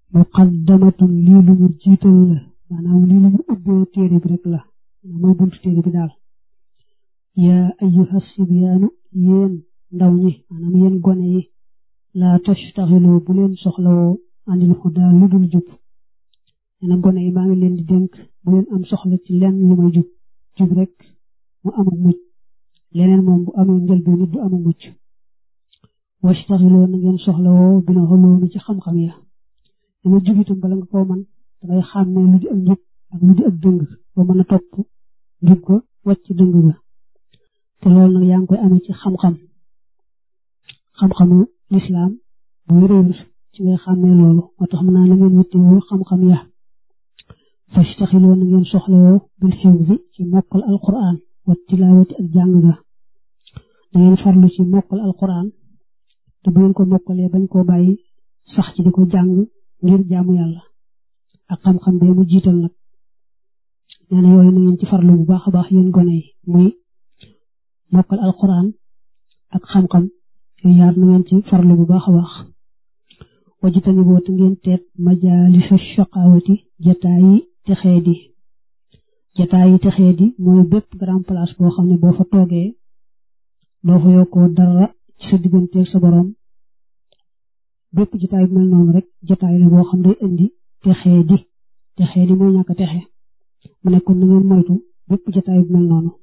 muqaddamatun lii lu ñu jiital la maanaam lii lu ñu ubbee téere bi rek la mooy buntu téere bi daal yaa ayyuha sibyaanu yéen ndaw ñi maanaam yéen gone yi laa tastaxiloo bu leen soxlawoo anil hudaa lu dul jub nee gone yi maa ngi leen di dénk bu leen am soxla ci lenn lu may jub jub rek mu amul mucc leneen moom bu amee njëlbeen nit du amul mucc wastaxiloo na ngeen soxlawoo bi na xoloomi ci xam-xam ya dama jub itam bala nga koo man dangay xàmmee lu di ak njub ak lu di ak dëng ba mën a topp njub ko wàcc dëng ga te loolu nag yaa ngi koy amee ci xam-xam xam-xamu lislaam bu réer ci ngay xàmmee loolu moo tax mën naa la ngeen yittewoo xam-xam ya fastaxiloo na ngeen soxlawoo bil xifzi ci mokkal alquran wa tilaawati ak jàng ga da ngeen farlu ci mokkal alquran te bu ngeen ko mokkalee bañ koo bàyyi sax ci di ko jàng ngir jaamu yàlla ak xam-xam bee mu jiital nag nee na yooyu na ngeen ci farlu bu baax a baax yéen gone yi muy mokkal alquran ak xam-xam yooyu yaar na ngeen ci farlu bu baax a baax wajitani boo te ngeen teet majaalisa shaqawati jataayi texee di jataayi texee di mooy bépp grand place boo xam ne boo fa toogee doo fa yokkoo dara ci sa digganteeg sa borom bépp jataay bu mel noonu rek jataay la boo xam day indi texee di texee di mooy ñàkk texe mu nekkoon na ngeen moytu bépp jataay bu mel noonu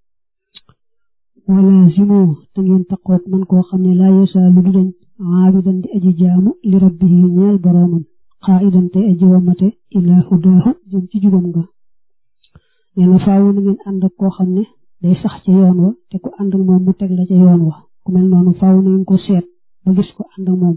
wala zimo te ngeen taqoog man koo xam ne laa yesaa lu du dañ aabidan di aji jaamu li rabbihi ñeel boroomam xaa'idan te aji wamate ilaa hudaahu jëm ci jubam nga nee na faawu na ngeen ànd ak koo xam ne day sax ca yoon wa te ku ànd ak moom mu teg la ca yoon wa ku mel noonu faawu na ngeen ko seet ba gis ko ànd ak moom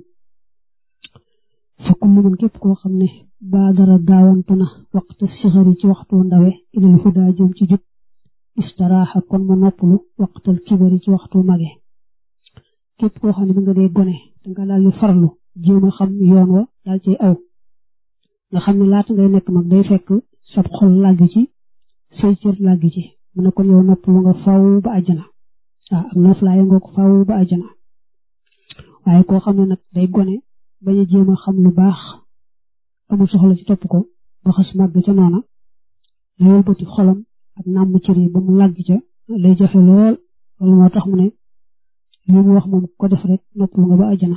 fa kullu man képp koo xam ne baadara gaawantu na waxta sixari ci waxtu ndawe ilal hudaa jëm ci jub istaraaxa kon mu noppalu waxtal kibari ci waxtu mage képp koo xam ne bi nga dee gone danga daal di farlu jéem a xam yoon wa daal cay aw nga xam ne laata ngay nekk mag day fekk sab xol làgg ci say cër làgg ci mu ne kon yow noppalu nga faw ba àjjana waaw am noflaay nga ko faw ba àjjana waaye koo xam ne nag day gone bañ a jéem a xam lu baax amul soxla ci topp ko ba xas màgg ca noona loolu bëti xolam ak nàmm cër yi ba mu làgg ca lay jafe lool loolu moo tax mu ne li mu wax moom ko def rek noppalu nga ba àjjana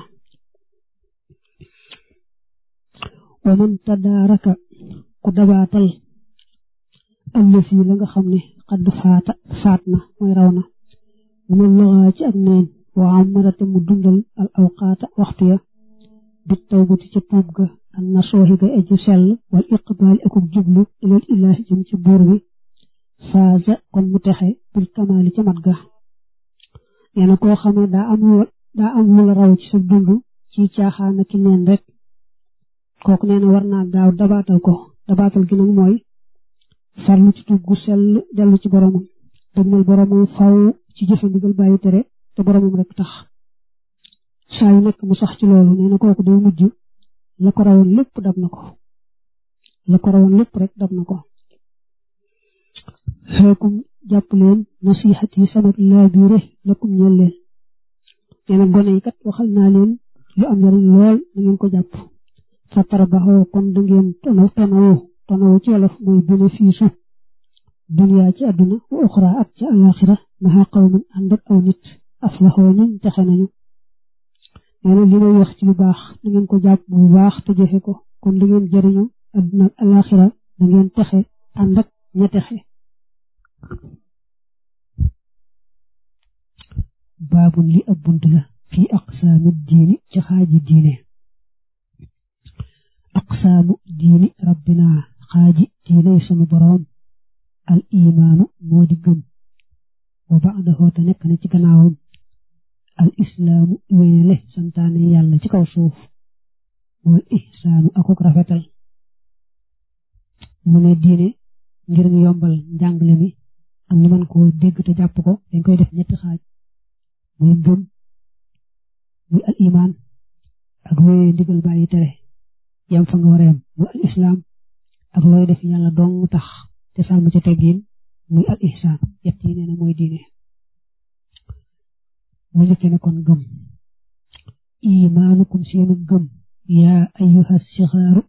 wa man tadaaraka ku dabaatal allësi la nga xam ne xadd faata faat na mooy raw na mu ne loxaa ci ak neen wa amarate mu dundal al awqaata waxtu ya bit tawbati ca tuub ga an na sooxi ga eju sell wal iqbaali akuk jublu ilal ilaahi jëm ci buur bi faaza kon mu texe bil kamaali ca mat ga nee na koo xam ne daa am daa am lu la raw ci sa dund ci caaxaan ak neen rek kooku nee na war naa gaaw dabaatal ko dabaatal gi nag mooy farlu ci tuub gu sell dellu ci boromam dëgmal boromam faw ci jëfe ndigal bàyyi tere te boromam rek tax saa yu nekk mu sax ci loolu nee na kooku day mujj la ko rawoon lépp dab na ko la ko rawoon lépp rek dab na ko xeekum jàpp leen nasihat yi sama laabiire lakum ñeel leen nee na gone yi kat waxal naa leen lu am njariñ lool na ngeen ko jàpp fa tarabaxoo kon da ngeen tonaw tonawu tonawu ci wolof mooy bénéfice duniyaa ci àdduna wa uxra ak ci alaxira maxa qawmin ànd ak aw nit aflaxoo ñuñ texe nañu nee na li may wax ci lu baax da ngeen ko jàpp bu baax te jëfe ko kon da ngeen jëriñu àdduna ak alaxira da ngeen texe ànd ak ña texe baabun li ab bunt la fii aqsaami diini ci xaaji diine aqsaamu diini rabbina xaaji diiney sunu boroom al imaanu moo di gëm wa ba'dahu te nekk na ci gannaawam al islaamu wéyale santaane yàlla ci kaw suuf wal ihsaanu akuk rafetal mu ne diine ngir ñu yombal njàngale mi am ñu mën koo dégg te jàpp ko dañ koy def ñetti xaaj muy gëm muy al iman ak wéyee ndigal bàyyi tere yam fa nga war a yam muy al islam ak looy def yàlla dong tax te sàmm ca teggin muy al ihsaan yett yi nee na mooy diine mu njëkkee ne kon gëm imaanukum seenu gëm yaa ayyuha sixaaru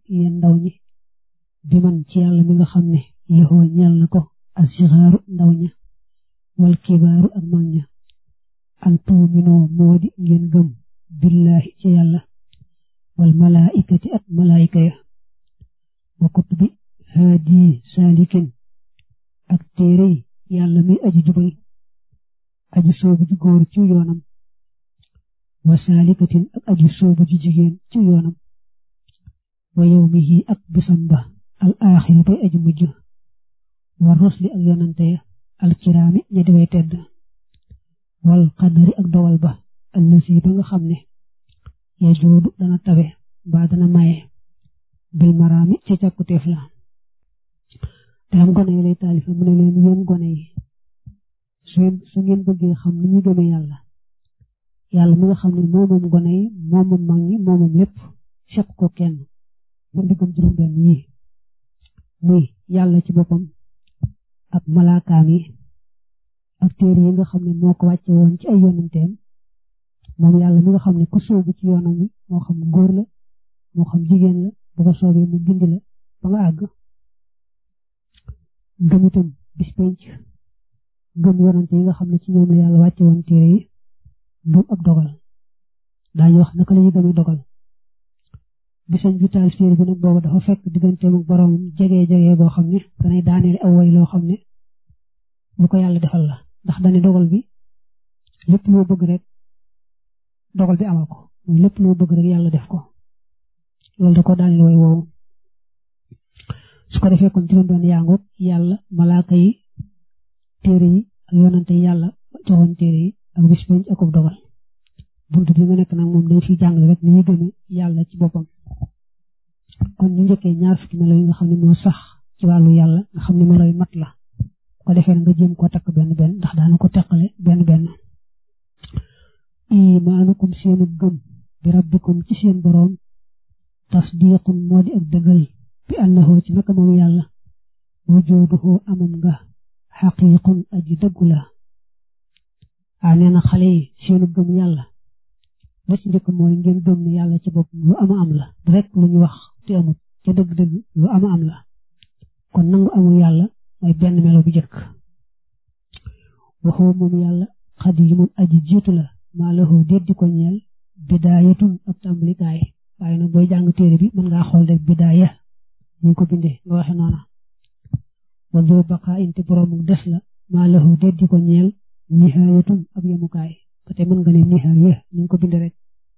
malaikati ak malaayika ya wa kutubi haadi saalikin ak téere yàlla mi aji jubal aji soobu ji góor ci yoonam wa saalikatin ak aji soobu ji jigéen ci yoonam wa yawmihi ak bisam ba al aaxiri bay aji mujj wa rusli ak yonante ya al kiraami ña di way tedd wal qadari ak dowal ba allasi ba nga xam ne ya joodu dana tabe ba dana maye bil maraami ci càkkuteef la te am gone yi lay taalifa mu ne leen yéen gone yi su ngeen bëggee xam ni ñu gëme yàlla yàlla mi nga xam ne moomam gone yi moomam mag ñi moomam lépp seq ko kenn ba ndiggam juróom-benn yi muy yàlla ci boppam ak malaakaam yi ak téere yi nga xam ne moo ko wàcce woon ci ay yonenteem moom yàlla mi nga xam ne ku soobu ci yoonam wi moo xam góor la moo xam jigéen la bu ko soobee mu gindi la ba nga àgg gëm itam bis penc gëm yonante yi nga xam ne ci ñoom la yàlla wàcce woon téere yi gëm ak dogal daañu wax naka la ñuy gëmee dogal bisañ bi taal téere bi nag boobu dafa fekk digganteem ak boroomam jege jege boo xam ne danay daaneel aw way loo xam ne lu ko yàlla defal la ndax dañu dogal bi lépp loo bëgg rek dogal bi amal ko mooy lépp loo bëgg rek yàlla def ko loolu da ko daaneel way woowu su ko defee kon juróom benn yaangoog yàlla malaaka yi téere yi ak yonante yi yàlla joxoon téere yi ak bis penc ak dogal buntu bi nga nekk nag moom dañ fiy jàngale rek ni ñuy gëmee yàlla ci boppam kon ñu njëkkee ñaar fukki melo yi nga xam ne moo sax ci wàllu yàlla nga xam ne melo yu mat la ko defee nga jéem koo takk benn benn ndax daana ko teqale benn benn imaanukum seenu gëm bi rabbikum ci seen boroom tasdiqun moo di ak dëggal bi annahu ci naka moom yàlla wujuduhu amam nga xaqiqun aji dëggu la a nee na xale yi seenu gëm yàlla la ci njëkk mooy ngeen gëm ne yàlla ci bopp lu ama am la rek lu ñu wax te amut te dëgg-dëgg lu ama am la kon nangu amul yàlla mooy benn melo bu jëkk waxoo moom yàlla xadimun aji jiitu la maa lahu déddi ko ñeel bidaayatun ak tàmbalikaay waaye nag booy jàng téere bi mën ngaa xool rek bidaaya ñu ko bindee nga waxe noona wa doo baqaa inte boroomu des la maa lahu déddi ko ñeel nihaayatun ab yemukaay ba tey mën nga ne nihaaya ñu ko bindee rek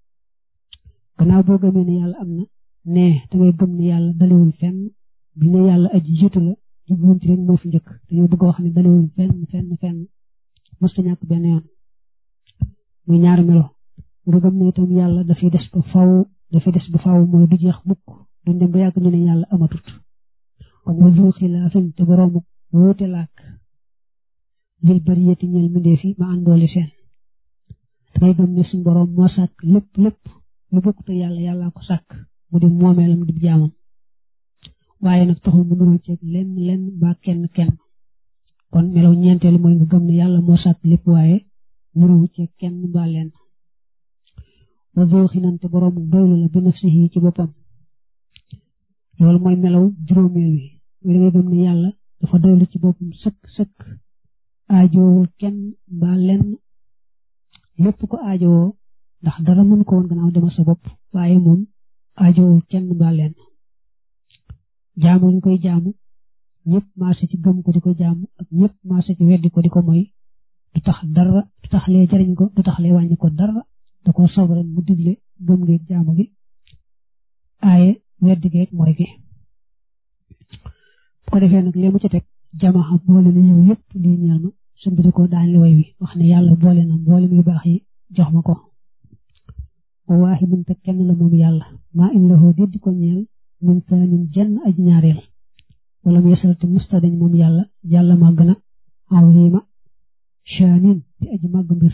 gannaaw boo gëmee ne yàlla am na ne dangay gëm ne yàlla dalewul fenn bi ne yàlla aji jiitu la jubluwuñ ci rek moo fi njëkk dañoo bëgg a wax ne dalewul fenn fenn fenn mësta ñàkk benn yoon muy ñaari melo nga gëm ne itam yàlla dafay des ba faw dafay des ba faw mooy du jeex mukk duñ dem ba yàgg ñu ne yàlla amatut kon wa zu xilaafin te boroomu wóote laak lil bariyati ñeel mbindeef yi ma àndooli seen dangay gëm ne suñ boroom moo sàkk lépp lépp lu bokk te yàlla yàllaa ko sàkk mu di moomeelam di jaamam waaye nag taxul mu nuroo ceeg lenn lenn ba kenn kenn kon melaw ñeenteelu mooy nga gëm ne yàlla moo sàkk lépp waaye nuroo ceeg kenn ba lenn wa zoo xinante boroomu doylu la bi nafsihi ci boppam loolu mooy melaw juróomeel wi mooy da ngay gëm ne yàlla dafa doylu ci boppam sëkk sëkk aajowul kenn ba lenn lépp ko aajowoo ndax dara mën ko woon gannaaw demal sa bopp waaye moom aajowul kenn ba lenn jaamu ñu koy jaamu ñëpp marché ci gëm ko di ko jaamu ak ñëpp marché ci weddi ko di ko moy du tax dara du tax lee jariñ ko du tax lee wàññi ko dara da ko soob rek mu digle gëm ngeeg jaamu gi aaye weddi geeg mooy gi bu ko defee nag lee mu ci teg jamaxa boole na yow yëpp lii ñeel ma sumbidi ko daan li way wi wax ne yàlla boole na mboolem yu baax yi jox ma ko wa waahidun te kenn la moom yàlla maa in lahu déddi ko ñeel min saanin jenn aj ñaareel wala mu yesal te musta dañ moom yàlla yàlla màgg na azima shaanin di aji màgg mbir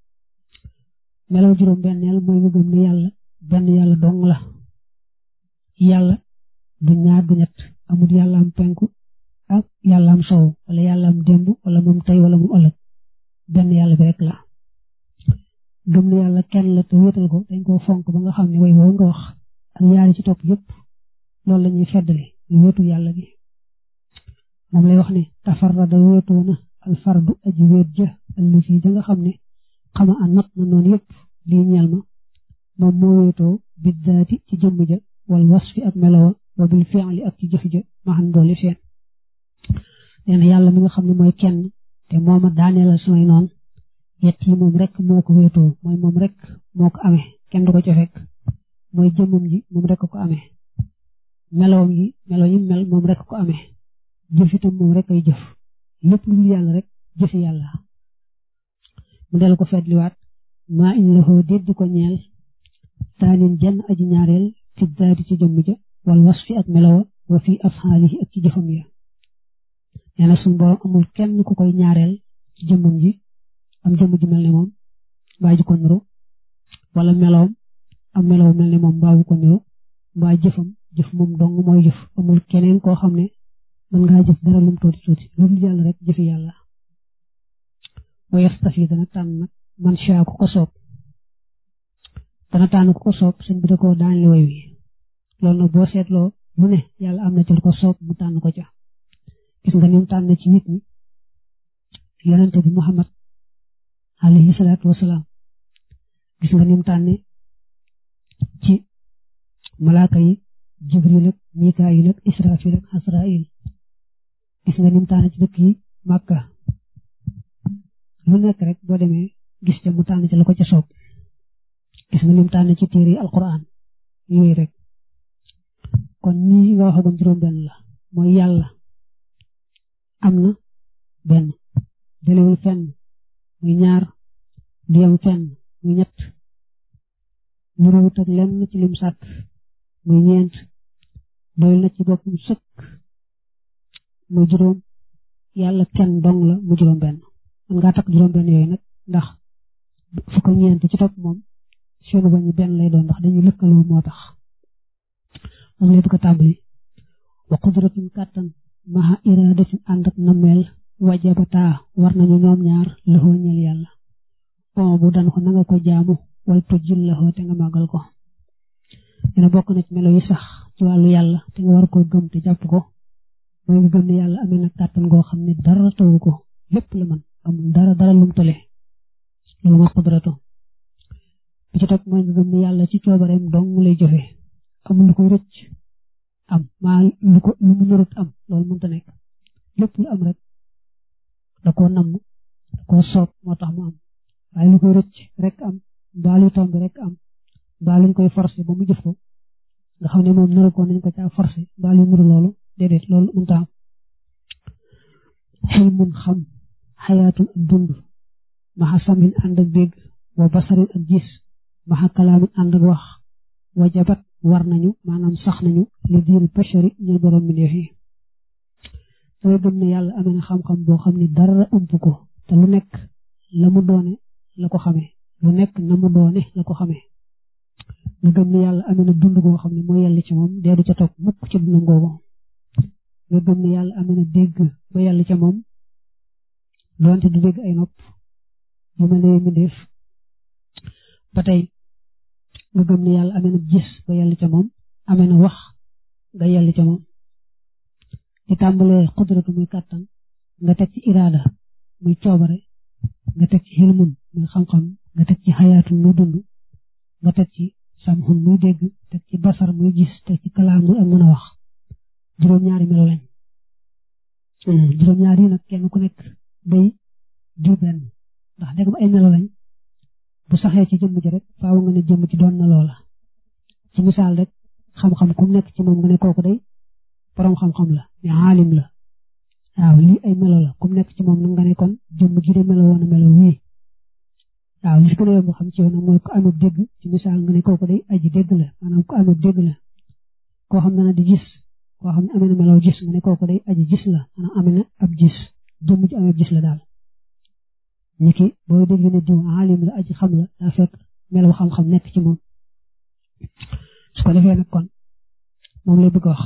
melaw juróom benneel mooy nga gëm ne yàlla benn yàlla dong la yàlla du ñaar du ñett amul yàlla am penku ak yàlla am sow wala yàlla am démb wala moom tey wala moom ëllëg benn yàlla bi rek la gëm ne yàlla kenn la te wéetal ko dañ koo fonk ba nga xam ne way woo nga wax ak yaari ci topp yépp loolu la ñuy feddali ñu wéetu yàlla gi moom lay wax ne tafarrada wéetoo na alfardu aji wéet ja ëllëg ja nga xam ne xama a not na noonu yépp lii ñeel ma moom moo wéetoo biddaati ci jëmm ja wal wasfi ak melowa wa bil fi'li ak ci jëf ja maxan boole seen nee na yàlla mi nga xam ne mooy kenn te mooma daaneelal samay noonu yett yi moom rek moo ko wéetoo mooy moom rek moo ko amee kenn du ko ca fekk mooy jëmmam ji moom rek ko amee melowam yi melo yi mel moom rek ko amee jëf itam moom rek ay jëf lépp lu dul yàlla rek jëfi yàlla mu del ko fetliwaat maa in lahu déddi ko ñeel taanin jenn aji ñaareel fi daadi ci jëmm ja wal wasfi ak melowa wa fi afxaalihi ak ci jëfam ya nee na suñu borom amul kenn ku koy ñaareel ci jëmmam ji am jëmm ji mel ne moom mbaa ji ko niru wala melowam am melow mel ne moom mbaa bu ko niru mbaa jëfam jëf moom dong mooy jëf amul keneen koo xam ne mën ngaa jëf dara lum tuuti tuuti lu dul yàlla rek jëfi yàlla wa yastafi dana tànn nag man shaa ku ko soob dana tànn ku ko soob sëñ bi da ko daan li way wi loolu nag boo seetloo lu ne yàlla am na ci lu ko soob mu tànn ko ca gis nga ni mu tànn ci nit ñi yonente bi Muhammad alayhi salaatu wasalaam gis nga ni mu tànne ci malaaka yi jibril ak mikaayil ak israfil ak asrail gis nga ni mu tànne ci dëkk yi màkka lu nekk rek boo demee gis ca mu tànn ci la ko ca soob gis nga ni mu tànne ci téere yi alquran yooyu rek kon nii nga waxagoon juróom benn la mooy yàlla am na benn delewul fenn muy ñaar du yem fenn muy ñett nuruwut ak lenn ci lim sàkk muy ñeent doyul na ci boppam sëkk muy juróom yàlla kenn dong la mu juróom benn man ngaa takk juróom benn yooyu nag ndax fu ko ñeent ci topp moom seenu bañu benn lay doon ndax dañuy lëkkaloo moo tax moom lay bëgg a tàmbali wa qudratun kàttan maha iradatin ànd ak nameel wajabataa war nañu ñoom ñaar lëxoo ñeel yàlla on bu dan ko na nga ko jaamu way tojjil lëxoo te nga màggal ko dina bokk na ci melo yi sax ci wàllu yàlla te nga war koo gëm te jàpp ko mooy nga gëm ne yàlla amee na kàttan goo xam ne dara tawu ko lépp la man amul dara dara lum tale loolu mooy qudratu bi ci topp mooy nga gëm ne yàlla ci coobareem dong mu lay joxe amul lu koy rëcc am maa lu ko lu mu narut am loolu mënta nekk lépp lu am rek da koo namm da koo soob moo tax mu am waaye lu koy rëcc rek am mbaa luy tomb rek am mbaa luñ koy forcé ba mu jëf ko nga xam ne moom naru ko nañ ko caa forcé mbaa luy nuru loolu déedéet loolu mënta am xel mun xam xayaatul ak dund maxa samin ànd ak dégg wa basarin ak gis maxa kalaamin ànd ak wax wajabat war nañu maanaam sax nañu li diir bashari ñeel borom mbindeef yi dangay gëm ne yàlla amee na xam-xam boo xam ne dara ëmp ko te lu nekk la mu doone la ko xamee lu nekk na mu doone la ko xamee nga gëm ne yàlla amee na dund goo xam ne mooy yàlla ci moom dee du ca topp mukk ci dundam googu nga gëm ne yàlla amee na dégg ba yàlla ca moom doonte du dégg ay nopp yu mel ne mbindeef ba tey nga gëm ne yàlla amee na gis ba yàlla ca moom amee na wax nga yàlla ca moom di tàmbalee xudratu muy kàttan nga teg ci iraada muy coobare nga teg ci xilmun muy xam-xam nga teg ci xayaatu muy dund nga teg ci samxun muy dégg teg ci basar muy gis teg ci kalaam muy ak mën a wax juróom-ñaari melo lañ juróom-ñaari yi nag kenn ku nekk day di benn ndax dégg ay melo lañ bu saxee ci jëmm ji rek faaw nga ne jëmm ci doon na loola ci misaal rek xam-xam ku nekk ci moom nga ne kooku day borom xam-xam la ne aalim la waaw lii ay melo la ku nekk ci moom nga ne kon jëmm ji de melo woon a melo wii waaw li fi gën a yomb xam ci yow nag mooy ku amee dégg ci misaal nga ne kooku day aji dégg la maanaam ku amee dégg la koo xam ne na di gis koo xam ne amee na melo gis nga ne kooku day aji gis la maanaam amee na ab gis jëmm ji amee gis la daal ñi ki booy dégg ne diw aalim la aji xam la daa fekk melo xam-xam nekk ci moom su ko defee nag kon moom lay bëgg a wax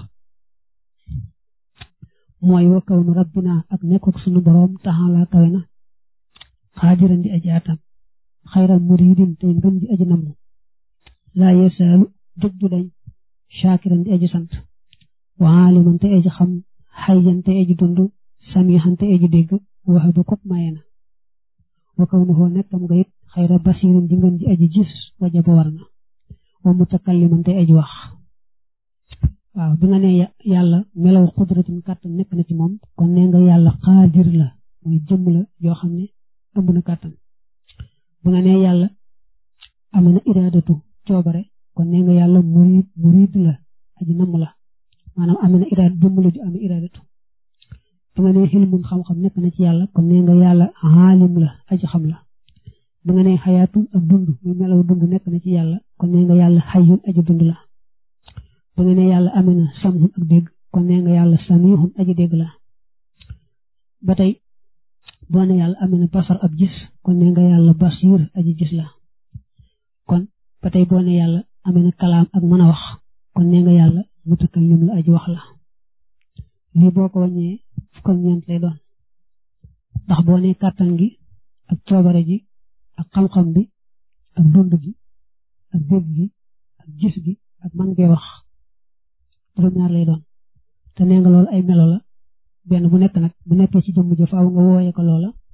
mooy wa kaw nu rabbina ak nekkuk sunu boroom taxala kawe na xaadiran di aji atam xayral muridin tey ngën di aji namm laa yesaalu dëg du dañ shaakiran di aji sant wa aaliman te aji xam xayyan te aji dund samihan te aji dégg waxe ba kop maye na wa kaw nu xoo nekkam nga it xayra basirin di ngën di aji gis waja ba war na wa mutakalliman tey aji wax waaw bi nga ne yàlla melaw xudratin kàttan nekk na ci moom kon nee nga yàlla xaadir la mooy jëmm la yoo xam ne ëmb na kàttan bi nga ne yàlla am na iraadatu coobare kon nee nga yàlla murid murid la aji namm la maanaam am na iraad jëmm la ju am iraadatu bi nga ne xilmun xam-xam nekk na ci yàlla kon nee nga yàlla xaalim la aji xam la bi nga ne xayaatun ak dund muy melaw dund nekk na ci yàlla kon nee nga yàlla xayyun aji dund la ba nga ne yàlla amee na samhun ak dégg kon nee nga yàlla samihun aji dégg la ba tey boo ne yàlla amee na basar ab gis kon nee nga yàlla basir aji gis la kon ba tey boo ne yàlla amee na kalaam ak mën a wax kon nee nga yàlla mutakallim la aji wax la lii boo ko wàññee fukk ak ñeent lay doon ndax boo ne kàttan gi ak coobare ji ak xam-xam bi ak dund gi ak dégg gi ak gis gi ak man ngee wax juróom-ñaar lay doon te nee nga loolu ay melo la benn bu nekk nag bu nekkee ci jëmm ja faaw nga wooyee ko loola